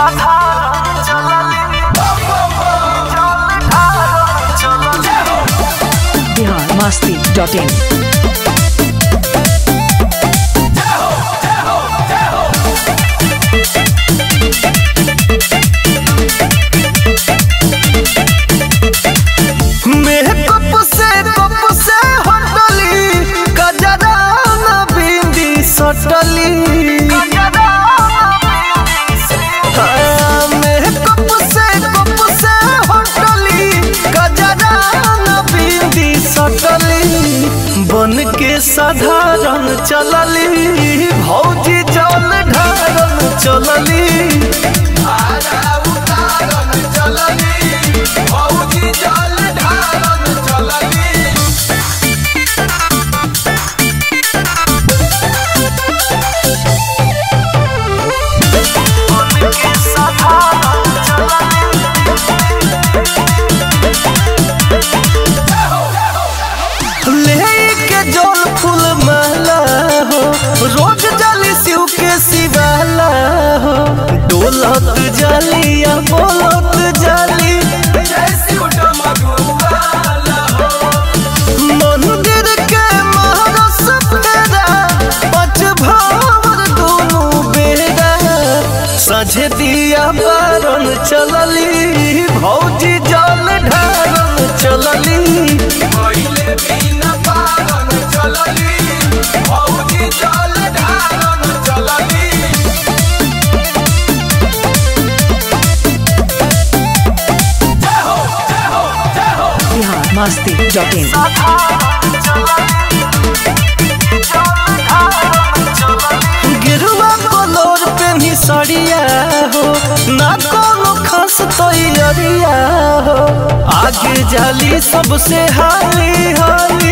Bihar Masti dot in makeup से cup से हटली गजरा न बिंदी सटली हाँ, मेकअप से कप से हटली गजरा न बिंदी सटली बन के साधारण चलली भौजी जल ढारन चलली लेके जल फूल माला हो रोज जाली शिव के शिवाला हो डोलत जाली या बोलत जाली मंदिर के महारस फेरा पच भावर दोनों बेरा सझे दिया बारन चलली भौजी जल ढारन चलली बिहार मस्ती डॉट इन गिरुआ कलोर पे भी सड़िया हो ना कोनो खास तैयारिया हो आगे जाली सबसे हाली हाली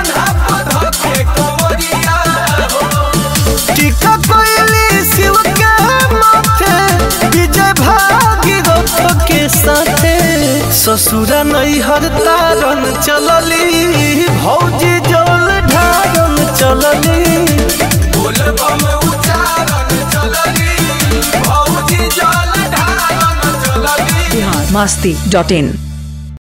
टीका कोयली शिव के माथे विजय भागीरथ के साथे ससुरा नैहर तारन चलली भौजी जल ढारन चलली बिहार मस्ती डॉट इन